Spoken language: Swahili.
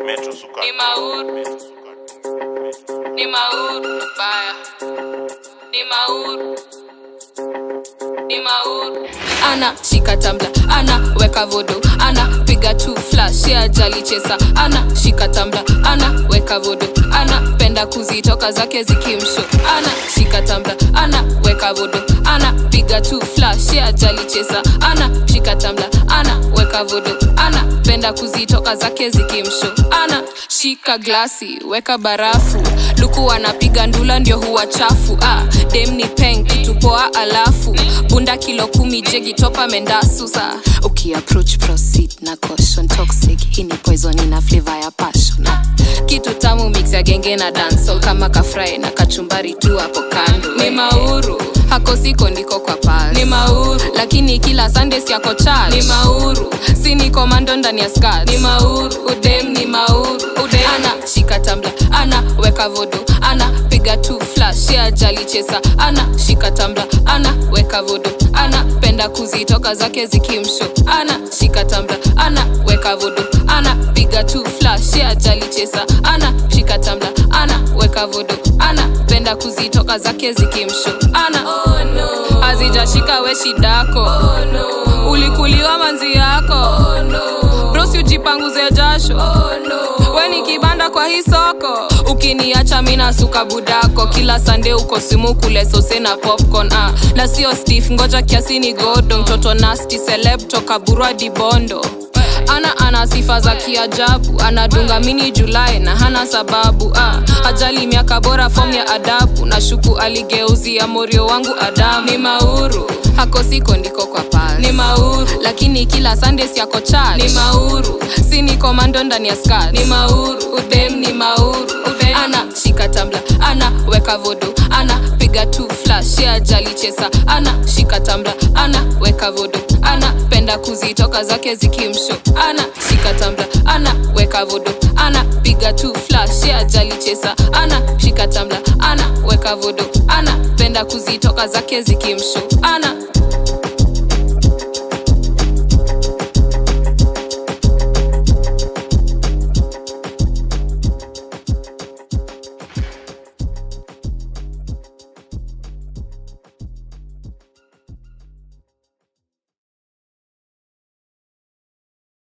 Metro Sukat. Ni mauru, Metro Sukat. ni mauru baya, ni mauru, ni mauru. Ana shika tambla, ana weka vodo, ana piga tu flash ya jali chesa, ana shika tambla, ana weka vodo, ana penda kuzitoka zake zikimsho, ana shika tambla, ana weka vodo, ana piga tu flash ya jali chesa, ana shika tambla, ana weka vodo, ana penda kuzitoka zake zikimsho, ana shika glasi, weka barafu, luku anapiga ndula ndio huwa chafu, ah, dem ni peng kitu poa alafu bunda kilo kumi jegi topa mendasusa ukiapproach proceed na caution toxic hii ni poison ina flavor ya passion ah. kitu tamu mix ya genge na dancehall kama kafrai na kachumbari tu hapo kando ni mauru hako siko ndiko kwa pas ni mauru lakini kila sunday siako church ni mauru si ni komando ndani ya skirt ni mauru udem ni mauru udem ana shika tambla ana weka vodo ana piga tu flash ya jali chesa ana shika tambla ana weka vodo ana penda kuzitoka zake zikimsho ana shika tambla ana weka vodo ana piga tu flash ya jali chesa ana shika tambla ana weka vodo ana penda kuzitoka zake zikimsho ana oh, no. hazijashika we shidako oh, no. ulikuliwa manzi yako oh, no. brosi ujipanguze jasho oh, no. we ni kibanda kwa hii soko ukiniacha mina suka budako kila sande uko simu kule sose na popcorn ah. na sio stif ngoja kiasi ni godo mtoto nasti celeb toka burwa dibondo ana ana sifa za kiajabu anadunga mini julai na hana sababu ah. ajali miaka bora fom ya adabu na shuku aligeuzia morio wangu adamu ni mauru hako siko ndiko kwa pas ni mauru lakini kila sunday siako church ni mauru si ni komando ndani ya skat ni mauru udem ni mauru udem. ana shika tambla ana weka vodo ana piga tu flash ya jali chesa ana shika tambla ana weka vodo ana penda kuzitoka zake zikimsho ana shika tambla ana weka vodo ana piga tu flash ya jali chesa ana shika tambla ana weka vodo ana penda kuzitoka zake zikimsho ana